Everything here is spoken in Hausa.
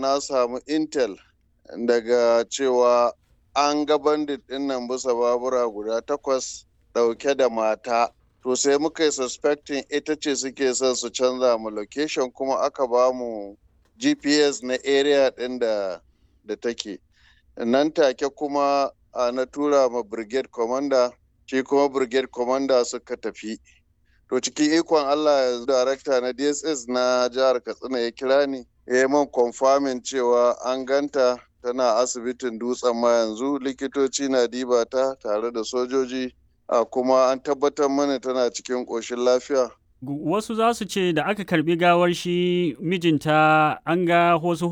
na samu intel daga cewa an ga bandit ɗin nan bisa babura guda takwas ɗauke da mata to sai muka yi suspecting ita ce suke son su canza mu location kuma aka ba mu gps na area ɗin da da take nan take kuma na tura ma brigade commander shi kuma brigade commander suka tafi to cikin ikon allah yanzu darakta na dss na jihar katsina ya kira ni ya yi man confirming cewa an ganta tana asibitin dutsen ma yanzu likitoci na diba ta tare da sojoji a kuma an tabbatar mana tana cikin ƙoshin lafiya wasu za su ce da aka karbi gawar shi mijinta an ga wasu